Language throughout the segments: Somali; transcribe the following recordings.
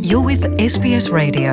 You're with SBS Radio.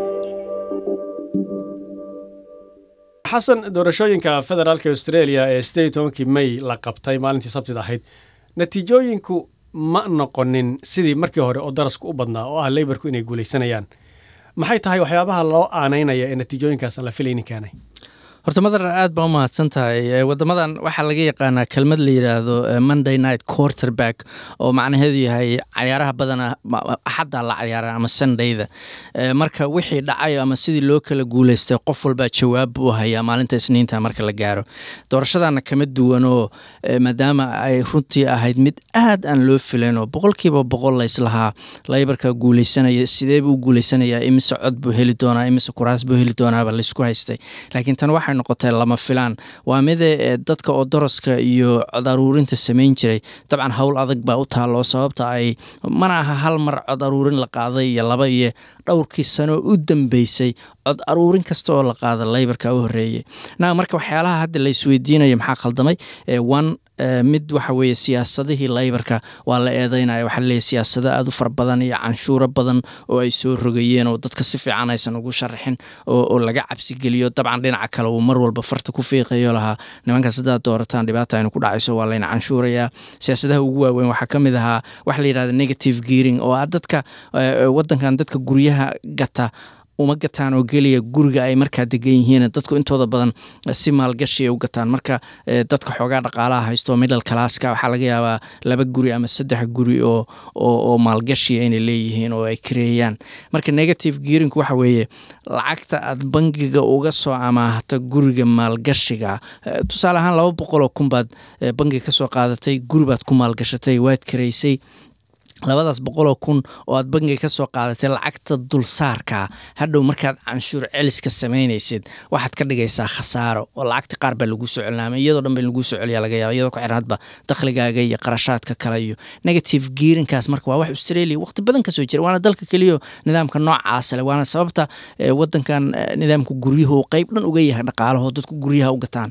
xasan doorashooyinka federaalka australia ee sideed iyo tobankii may la qabtay maalintii sabtida ahayd natiijooyinku ma noqonin sidii markii hore oo darasku u badnaa oo ah leybarku inay guulaysanayaan maxay tahay waxyaabaha loo aanaynaya ee natiijooyinkaas aan la filaynin keenay horta madar aad baa u mahadsan tahay wadamadan waxaa laga yaqaanaa kelmad la yidhaahdo monday night quarterback oo macnaheedu yahay cayaaraha badana axadda la cayaara ama sundayda marka wixii dhacay ama sidii loo kala guuleystay qof walbaa jawaab buu hayaa maalinta isniinta marka la gaaro doorashadana kama duwanoo maadaama ay runtii ahayd mid aad aan loo filan oo boqolkiiba boqol layslahaa laybarka guuleysanaya sidee buu guuleysanayaa imise cod buu heli doonaa imise kuraas buu heli doonaaba laysku haystay laakiin tan waxay noqotay lama filaan waa mide dadka oo daraska iyo cod aruurinta samayn jiray dabcan howl adag baa u taalloo sababta ay mana aha hal mar cod aruurin la qaaday iyo laba iyo dhowrkii sano u dambeysay cod aruurin kasta oo la qaada laybarka u horeeyey na marka waxyaalaha hadda la isweydiinaya maxaa khaldamay one mid waxa weeye siyaasadihii laybarka waa la eedeynaya waxaa laleeyahy siyaasado aada u fara badan iyo canshuuro badan oo ay soo rogayeen oo dadka si fiican aysan ugu sharaxin oo laga cabsigeliyo dabcan dhinaca kale uu mar walba farta ku fiiqayo lahaa nimankaas haddaad doorataan dhibaata aynu ku dhacayso waa layna canshuurayaa siyaasadaha ugu waaweyn waxaa ka mid ahaa waxa la yidhahda negative gearing oo ah dadka wadankan dadka guryaha gata uma gataan oo geliya guriga ay markaa degan yihiin dadku intooda badan si maalgashi ay u gataan marka dadka xoogaa dhaqaalaha haysto middle classka waxaa laga yaabaa laba guri ama saddex guri oo oo maalgashiya inay leeyihiin oo ay kareeyaan marka negative gearinku waxa weeye lacagta aad bangiga uga soo amaahata guriga maalgashiga tusaale ahaan laba boqol oo kun baad bangiga kasoo qaadatay guri baad ku maalgashatay waad kareysay labadaas boqoloo kun oo aad bangiga ka soo qaadatay lacagta dulsaarka hadhow markaad canshuur celiska samaynaysid waxaad ka dhigaysaa khasaaro oo lacagta qaar baa lagu soo celinaama iyadoo dhan ba lagu soo celiya laga yaaba iyadoo ku xiran hadba dakhligaaga iyo qarashaadka kale iyo negative gearinkaas marka waa wax australia waqti badan kasoo jira waana dalka keliyo nidaamka noocaasa leh waana sababta wadankan nidaamka guryuhu uu qeyb dhan uga yahay dhaqaalaho dadku guryaha u gataan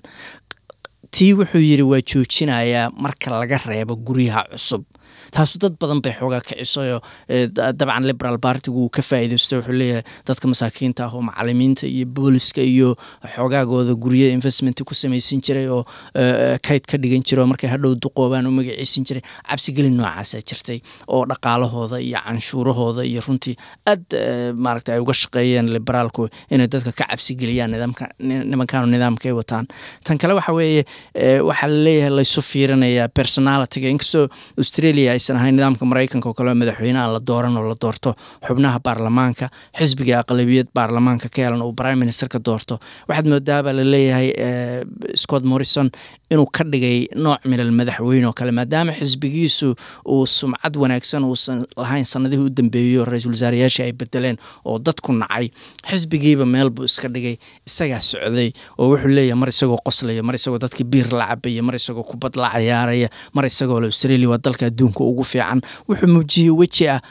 tii wuxuu yidhi waa joojinayaa marka laga reebo guryaha cusub taasu dad badan bay xoogaa kicisayoo dabcan liberal bartigu uu ka faa'iidaysto wuxuu leeyahay dadka masaakiinta ah oo macalimiinta iyo booliska iyo xoogaagooda guryo investment ku samaysan jiray oo kayd ka dhigan jira oo markay hadhow duqoobaan u magaciisan jiray cabsigelin noocaasaa jirtay oo dhaqaalahooda iyo canshuurahooda iyo runtii aad maaragta ay uga shaqeeyeen liberaalku inay dadka ka cabsigeliyaan nidaamka nimankaanu nidaamka ay wataan tan kale waxa weeye waxaa laleeyahay laysu fiirinayaa personalitiga inkastoo australia aysan ahayn nidaamka maraykanka oo kale madaxweyne aan la dooran oo la doorto xubnaha baarlamaanka xisbiga aqlabiyad baarlamaanka ka helan uu prime ministerka doorto waxaad moodaabaa laleeyahay scott morrison inuu ka dhigay nooc milal madaxweyne oo kale maadaama xisbigiisu uu sumcad wanaagsan uusan lahayn sanadihii u dambeeyo ra-iisul wasaarayaashii ay bedeleen oo dadku nacay xisbigiiba meel buu iska dhigay isagaa socday oo wuxuu leeyahay mar isagoo qoslaya mar isagoo dadkii biir la cabaya mar isagoo kubad la cayaaraya mar isagoo le australia waa dalka adduunka ugu fiican wuxuu muujiyey weji ah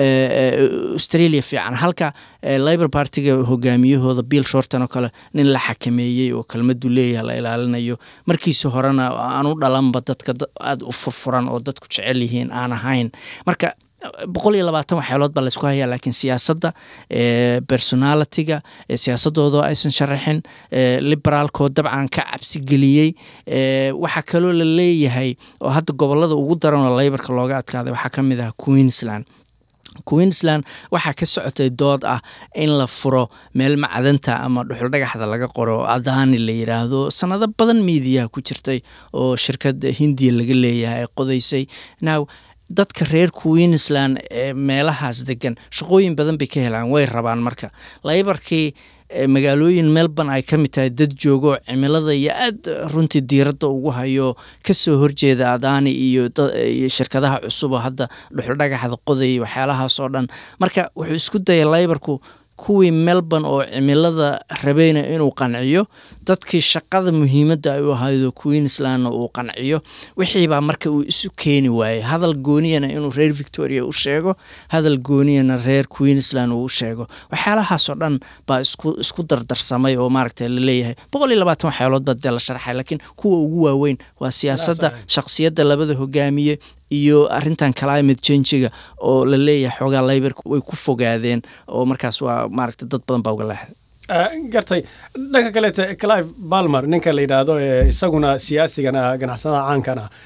australia fiican halka libor partiga hogaamiyahooda bill shorton oo kale nin la xakameeyey oo kelmadu leeyahay la ilaalinayo markiisa horena aan u dhalanba dadka aada u furfuran oo dadku jecel yihiin aan ahayn marka boqol iyo labaatan waxyaalood baa laysku hayaa laakiin siyaasadda personalitiga siyaasadooda aysan sharaxin liberaalkoo dabcan ka cabsigeliyey waxaa kaloo la leeyahay oo hadda gobolada ugu daran oo laybarka looga adkaaday waxaa ka mid ah queensland queensland waxaa ka socotay dood ah in la furo meel macdanta ama dhuxul dhagaxda laga qoro adaani la yiraahdo sanado badan miidiyaha ku jirtay oo shirkad hindiya laga leeyahay ay qodaysay now dadka reer queensland ee meelahaas degan shaqooyin badan bay ka helaan way rabaan marka laybarkii magaalooyin melbourne ay ka mid tahay dad joogo cimilada iyo aad runtii diiradda ugu hayo kasoo horjeeda adaani iyo shirkadaha cusub oo hadda dhuxul dhagaxda qoday waxyaalahaas oo dhan marka wuxuu isku dayay laybarku kuwii melbourne oo cimilada rabeyna inuu qanciyo dadkii shaqada muhiimadda ay u ahaydo queenslandna uu qanciyo wixiibaa marka uu isu keeni waayey hadal gooniyana inuu reer victoria u sheego hadal gooniyana reer queensland uu u sheego waxyaalahaasoo dhan baa isku dardarsamay oo maaragta laleeyahay boqol iyo labaatan waxyaalood baa dee la sharxay laakiin kuwa ugu waaweyn waa siyaasadda shakhsiyadda labada hogaamiye iyo arintan climate changiga oo la leeyahay xoogaa laybarka way ku fogaadeen oo markaas waa maaragta dad badan baa uga leexday gartay dhanka kaleete clive balmer ninka la yidhaahdo ee isaguna siyaasigan ah ganacsadaha caankan ah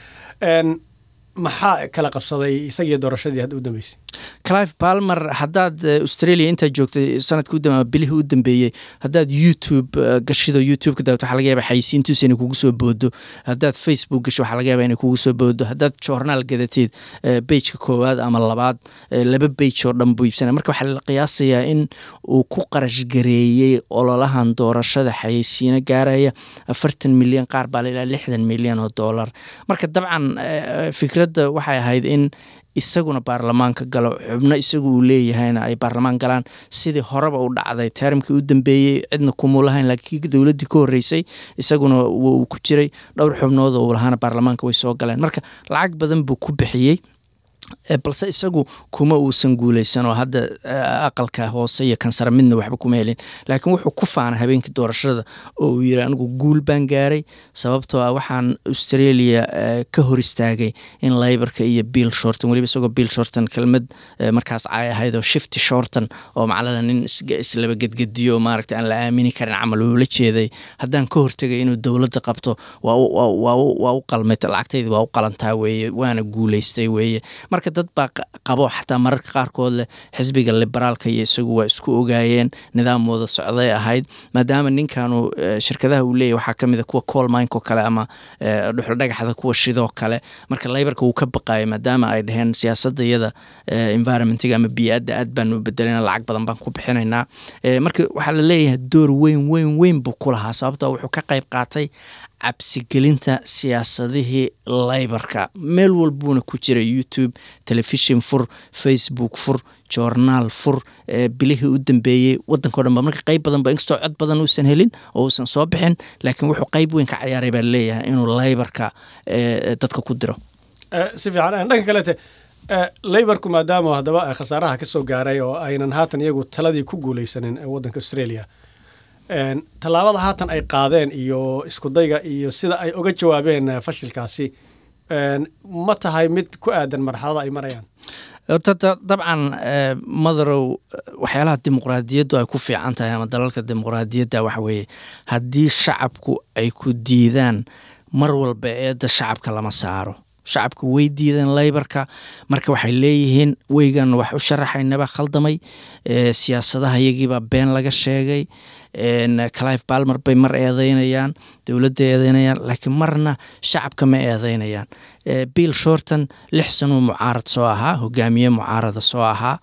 maxaa kala qabsaday isagii doorashadii hadda u dambeysay clive balmer haddaad australia intaa joogtay sanadka u dambe bilihii u dambeeyey haddaad youtube gashido youtubeka daawat waxaa laga yaaba xayisiintiisa inay kugu soo boodo haddaad facebook gasho waxaa laga yaaba inay kugu soo boodo haddaad journaal gadateed beijka koowaad ama labaad laba beij oo dhan buu iibsanaya marka waxaa la qiyaasayaa in uu ku qarash gareeyey ololahan doorashada xayeysiino gaaraya afartan milyan qaar baa la ilaa lixdan milyan oo dollar marka dabcan fikradda waxay ahayd in isaguna baarlamaanka galo xubno isagu uu leeyahayna ay baarlamaan galaan sidii horeba u dhacday teeramkii u dambeeyey cidna kumuu lahayn laakiin dowladdii ka horreysay isaguna wuu ku jiray dhowr xubnood oo uu lahaana baarlamaanka way soo galeen marka lacag badan buu ku bixiyey balse isagu kuma uusan guuleysan oo hadda aqalka hoose iyo kansara midna waxba kuma helin laakiin wuxuu ku faana habeenkii doorashada oo uu yiri anigu guul baan gaaray sababtoo ah waxaan australia ka hor istaagay in laybarka iyo bill shorton weliba isagoo bill shorton kelmad markaas caay ahayd oo shifty shorton oo macalada nin islaba gedgediyo maaragta aan la aamini karin camal uula jeeday haddaan ka hortegay inuu dowladda qabto waa u qalmay lacagtaydi waa u qalantaa weeye waana guuleystay weeye marka dad baa qabo xataa mararka qaarkood leh xisbiga liberaalka iyo isagu waa isku ogaayeen nidaam wada socday ahayd maadaama ninkanu shirkadaha uu leeyahy waxaa kamid a kuwa colminko kale ama dhuxuldhagaxda kuwa shidoo kale marka laybarka wuu ka baqaayay maadaama ay dhaheen siyaasadda iyada environmentiga ama bii'adda aad baanu u bedelena lacag badan baan ku bixinaynaa marka waxaa la leeyahay door weyn weyn weyn buu ku lahaa sababtoo wuxuu ka qayb qaatay cabsigelinta siyaasadihii laybarka meel walbuuna ku jira youtube telefishin fur facebook fur journaal fur bilihii u dambeeyey wadankao dhan ba marka qayb badan ba inkastoo cod badan uusan helin oo uusan soo bixin laakiin wuxuu qayb weyn ka cayaaray baa leeyahay inuu laybarka dadka ku diro si fiican dhanka kalete laybarku maadaama haddaba khasaaraha ka soo gaaray oo aynan haatan iyagu taladii ku guuleysanin waddanka australia tallaabada haatan ay qaadeen iyo iskudayga iyo sida ay uga jawaabeen fashilkaasi ma tahay mid ku aadan marxalada ay marayaan dabcan madarow waxyaalaha dimuqraadiyaddu ay ku fiican tahay ama dalalka dimuqraadiyadda waxa weeye haddii shacabku ay ku diidaan mar walba eedda shacabka lama saaro shacabka way diideen laybarka marka waxay leeyihiin weygan wax u sharaxaynaba khaldamay siyaasadaha iyagiibaa been laga sheegay clive balmer bay mar eedeynayaan dowladda eedeynayaan laakiin marna shacabka ma eedeynayaan bill shorton lix sanuu mucaarad soo ahaa hogaamiye mucaarada soo ahaa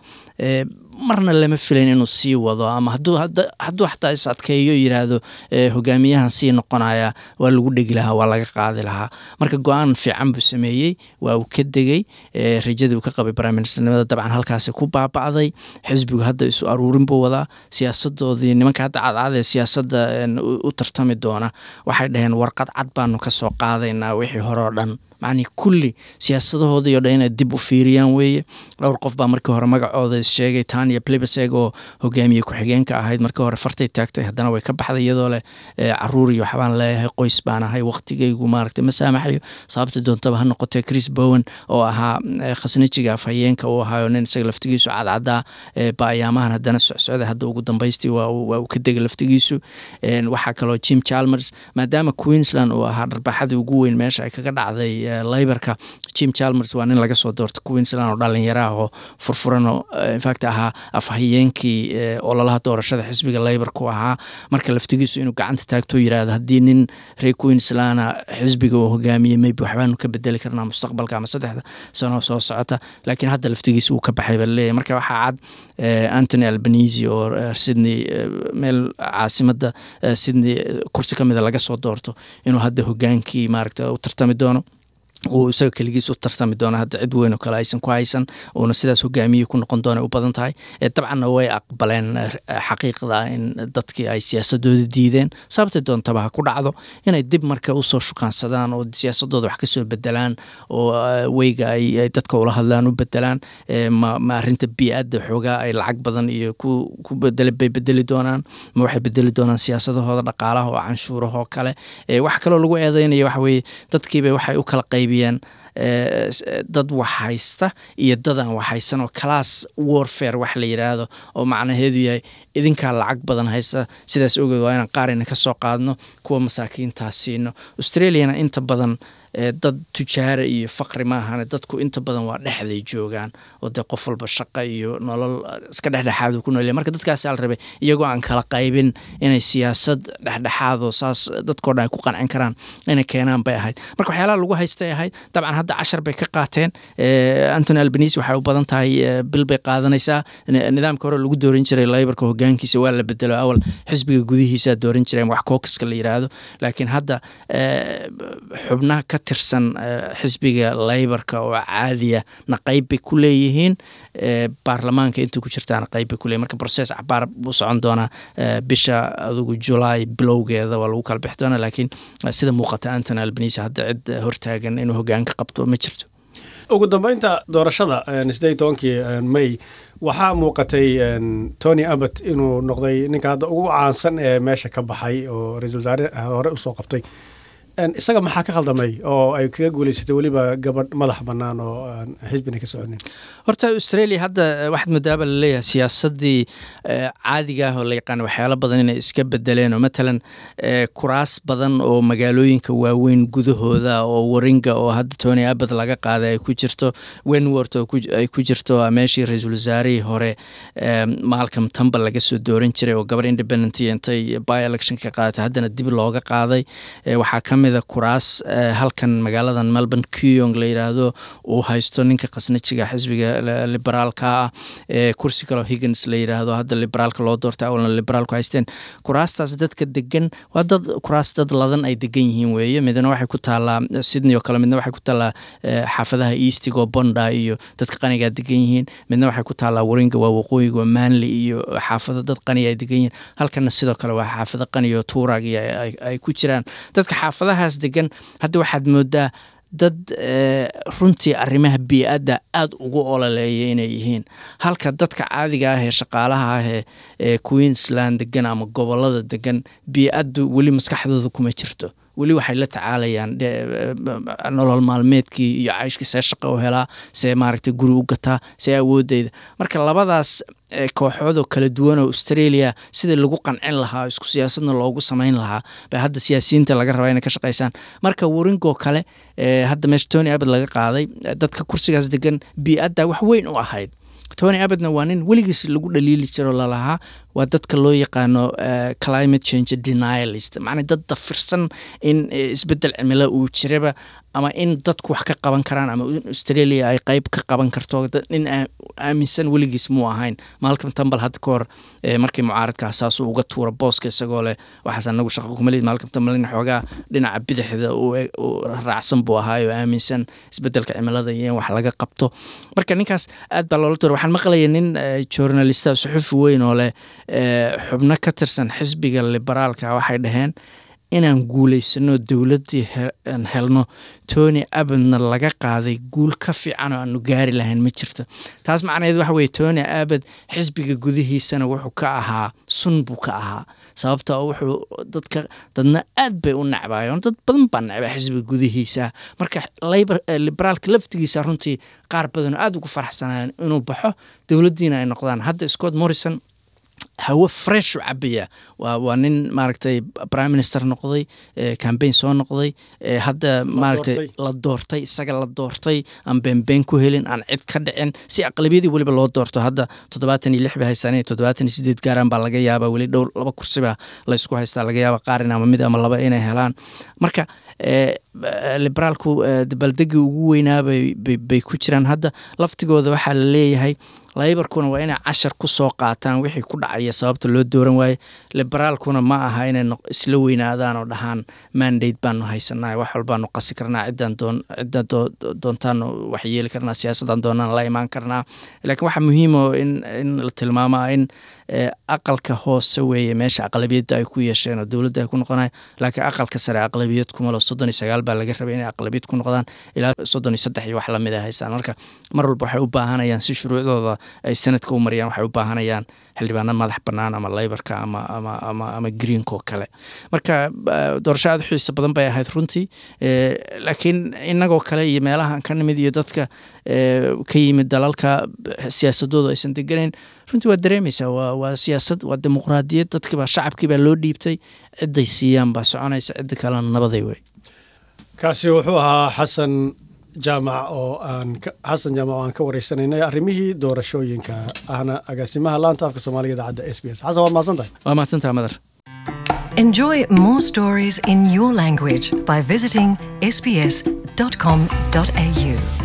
marna lama filayn inuu sii wado ama hadduu xataa is adkeeyo yiraahdo hogaamiyahan sii noqonaya waa lagu dhegi lahaa waa laga qaadi lahaa marka go-aan fiican buu sameeyey waa uu ka degey rajadii uu ka qabay briministernimada dabcan halkaasi ku baaba'day xisbigu hadda isu aruurin buu wadaa siyaasadoodii nimanka hadda cadcad ee siyaasadda u tartami doona waxay dhaheen warqad cad baanu ka soo qaadaynaa wixii hore oo dhan macnii kulli siyaasadahoodii o dhan inay dib u fiiriyaan weeye dhowr qof baa markii hore magacooda sheegay tania plibeseg oo hogaamiye ku-xigeenka ahayd markii hore fartay taagtay haddana way ka baxday iyadoo leh caruur iyo waxbaan leeyahay qoys baan ahay waqtigaygu maaragtay ma saamaxayo sababta doontaba ha noqotee chris bowen oo ahaa khasnajiga afhayeenka uu ahaayo nin isaga laftigiisu cadcadaa ba ayaamahan haddana socsocday hadda ugu dambaystii waa uu ka degay laftigiisu waxaa kaloo jim chalmers maadaama queensland uu ahaa dharbaaxadii ugu weyn meesha ay kaga dhacday laybarka jim chalmers waa nin laga soo doortay queensland oo dhalinyaraah oo furfuran oo infact ahaa afhayeenkii ololaha doorashada xisbiga laybarku ahaa marka laftigiisu inuu gacanta taagto yirahdo haddii nin reer queensland xisbiga uu hogaamiyey maybe waxbaanu ka bedeli karnaa mustaqbalka ama saddexda sano soo socota laakiin hadda laftigiisa uu ka baxay baa laleeyahy marka waxaa cad antony albanisi oo sydney meel caasimadda sydney kursi ka mida laga soo doorto inuu hadda hogaankii maaragta u tartami doono uu isaga keligiis u tartami doona hadda cid weyn oo kale aysan ku haysan uuna sidaas hogaamiye ku noqon doona u badan tahay dabcanna way aqbaleen xaqiiqda in dadkii ay siyaasadooda diideen sababta doontaba ha ku dhacdo inay dib marka usoo shukaansadaan oo siyaasadooda wax kasoo bedelaan oo weyga ay dadka ula hadlaan u bedelaan ma arinta bii'adda xoogaa ay lacag badan iyo ku bedel bay bedeli doonaan ma waxay bedeli doonaan siyaasadahooda dhaqaalaha oo canshuurahoo kale waxa kaloo lagu eedeynaya waxa weeye dadkiiba waxay u kala qaybi qaybiyeen dad waxhaysta iyo dad aan waxhaysan oo class warfare wax la yidhaahdo oo macnaheedu yahay idinkaa lacag badan haysta sidaas ogeed waa inaan qaarina ka soo qaadno kuwa masaakiintaa siino australiana inta badan dad tujaara iyo faqri maahane dadku inta badan waa dhexday joogaan oo dee qof walba shaqa iyo nolol iska dhexdhexaadu ku noolya marka dadkaasaa la rabay iyagoo aan kala qaybin inay siyaasad dhexdhexaadoo saas dadkoo dhan ay ku qancin karaan inay keenaan bay ahayd marka waxyaalaha lagu haystay ahayd dabcan hadda cashar bay ka qaateen antony albanise waxay u badan tahay bil bay qaadanaysaa nidaamka hore lagu dooran jiray laybarka hogaankiisa waa la bedelo awal xisbiga gudihiisa dooran jireen wax kookaska la yiraahdo laakiin hadda xubnaha ka tirsan xisbiga laybarka oo caadiya na qayb bay ku leeyihiin baarlamaanka inta ku jirtaana qayb bay kuleeyihin marka process cabaar buu socon doonaa bisha adugu julaay bilowgeeda waa lagu kala bixi doonaa laakiin sida muuqata antony albanise hadda cid hortaagan inuu hogaanka qabto ma jirto ugu dambeynta doorashada sideed tobankii may waxaa muuqatay tony abbott inuu noqday ninka hadda ugu caansan ee meesha ka baxay oo ra-isul wasaare hore usoo qabtay isaga maxaa ka khaldamay oo ay kaga guuleysatay weliba gabadh madax bannaan oo aan xisbina ka soconin horta australia hadda waxaad moodaaba laleeyahay siyaasadii caadiga ah oo la yaqaan waxyaalo badan inay iska bedeleen oo matalan kuraas badan oo magaalooyinka waaweyn gudahooda oo waringa oo hadda tony abbott laga qaaday ay ku jirto wenwort oo ay ku jirto meeshii ra-iisul wasaarihii hore malcom tambal laga soo dooran jiray oo gabar independent intay by election ka qaadatay haddana dib looga qaaday waxaa ka mida kuraas halkan magaaladan melbourne keyong la yidhaahdo uu haysto ninka khasnajiga xisbiga liberaalka ah kursi kaleo higgins la yidhaahdo hadda liberaalka loo doortay awalna liberaalku haysteen kuraastaas dadka degan waa dad kuraas dad ladan ay degan yihiin weeye midna waxay ku taalaa sydney oo kale midna waxay ku taalaa xaafadaha eastig oo bonda iyo dadka qanigaa degan yihiin midna waxay ku taalaa waringa waa waqooyiga waa manly iyo xaafado dad qaniga ay degan yihiin halkana sidoo kale waa xaafado qani oo tuurag iyo ay ku jiraan dadka xaafadahaas degan hadda waxaad moodaa dad runtii arrimaha bii-adda aada ugu ololeeya inay yihiin halka dadka caadiga ah ee shaqaalaha ah ee queensland degan ama gobolada degan bii-addu weli maskaxdooda kuma jirto weli waxay la tacaalayaan nolol maalmeedkii iyo cayshkii see shaqa u helaa see maaragtay guri u gataa see awoodeyda marka labadaas kooxood oo kala duwan oo australia sidii lagu qancin lahaa isku siyaasadna loogu samayn lahaa bay hadda siyaasiyiinta laga rabaa inay ka shaqaysaan marka waringoo kale hadda meesha tony abbott laga qaaday dadka kursigaas degan bii-adda wax weyn u ahayd tony abbotna waa nin weligiis lagu dhaliili jiro lalahaa waa dadka loo yaqaano climate change denialist macnaa dad dafirsan in isbedel cimilo uu jiraba ama in dadku wax ka qaban karaan ama in australia ay qeyb ka qaban karto nin aaminsan weligiis muu ahayn malcom tambal hadda ka hor markii mucaaradka saasuu uga tuura booska isagoo leh waxaas anagu shaqa kumalid malcom tambal nin xoogaa dhinaca bidixda raacsan buu ahaa oo aaminsan isbedelka cimilada iyo in wax laga qabto marka ninkaas aad baa loola tuura waxaan maqlaya nin journalista suxufi weyn oo leh xubno ka tirsan xisbiga liberaalka waxay dhaheen inaan guulaysano dowladdii helno tony abbotna laga qaaday guul ka fiican oo aanu gaari lahayn ma jirto taas macnaheed waxa weye tony abbot xisbiga gudihiisana wuxuu ka ahaa sun buu ka ahaa sababta wuxuu dadka dadna aad bay u necbaayeen dad badan baa necba xisbiga gudihiisa marka liberaalka laftigiisa runtii qaar badanoo aada ugu faraxsanayeen inuu baxo dowladdiina ay noqdaan hadda scott morrison hawo fresh u cabaya waa waa nin maaragtay prime minister noqday cambaign soo noqday hadda maaragtay la doortay isaga la doortay aan beenbeen ku helin aan cid ka dhicin si aqlabiyadii weliba loo doorto hadda toddobaatan iyo lix bay haystaan toddobaatan iyo sideed gaaraan baa laga yaabaa weli dhowr laba kursiba la isku haystaa laga yaaba qaarin ama mid ama laba inay helaan marka liberaalku dabaldegii ugu weynaa bay ku jiraan hadda laftigooda waxaa la leeyahay laybarkuna waa inay cashar ku soo qaataan wixii ku dhacaya sababta loo dooran waaye liberaalkuna ma aha inay isla weynaadaan oo dhahaan mandate baanu haysanaa wax walbaanu qasi karnaa ciddaan doontaanu wax yeeli karnaa siyaasadaan doonaan la imaan karnaa laakiin waxaa muhiimo in in la tilmaamaa in aqalka hoose weeye meesha aqlabiyadda ay ku yeesheen oo dowladda ay ku noqonay laakiin aqalka sare aqlabiyad kumalo soddon iyo sagaal baa laga rabay inay aqlabiyad ku noqdaan ilaa soddon iyo saddex iyo wax lamid a haystaan marka mar walba waxay u baahanayaan si shuruucdooda ay sanadka u mariyaan waxay u baahanayaan xildhibaano madax bannaan ama leybarka ama ama ama ama greenko kale marka doorasho aada u xiisa badan bay ahayd runtii laakiin inagoo kale iyo meelahan ka nimid iyo dadka ka yimid dalalka siyaasadooda aysan deganayn runtii waa dareemaysaa waa waa siyaasad waa dimuqraadiyad dadkiibaa shacabkiibaa loo dhiibtay ciday siiyaan baa soconaysa cidda kalena nabaday wey kaasi wuxuu ahaa xasan jaamac oo aan xasan jaamac oo aan ka wareysanaynay arrimihii doorashooyinka ahna agaasimaha laanta afka soomaaliga idaacadda s b s xasan waad mahadsan tahay waa mahadsantaha madar Enjoy more stories in your language by visiting sbs.com.au.